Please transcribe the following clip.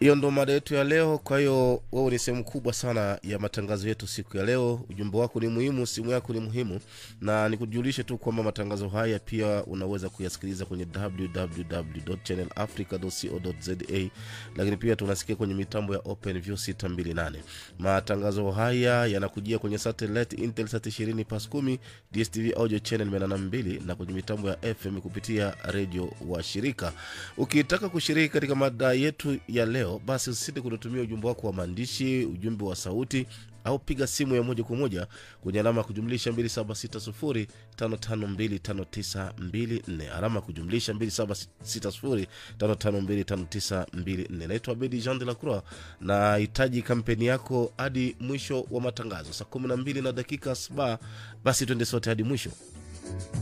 hiyo ndo mada yetu ya leo kwa hiyo wewe ni sehemu kubwa sana ya matangazo yetu siku ya leo ujumbe wako ni muhimu simu yako ni muhimu na nikujulishe tu kwamba matangazo haya pia unaweza kuyasikiliza kwenye www.channelafrica.co.za lakini pia tunasikia kwenye mitambo ya openview 628 matangazo haya yanakujia kwenye satellite intelsat 20 pas 10 dstv audio channel 82 na kwenye mitambo ya fm kupitia redio wa shirika ukitaka kushiriki katika mada yetu ya leo basi usisite kututumia ujumbe wako wa maandishi ujumbe wa sauti au piga simu ya moja kwa moja kwenye alama ya kujumlisha 276055259254 alama ya kujumlisha 276055259254 naitwa bedi jean de la croix na hitaji kampeni yako hadi mwisho wa matangazo saa 12 na dakika saba basi twende sote hadi mwisho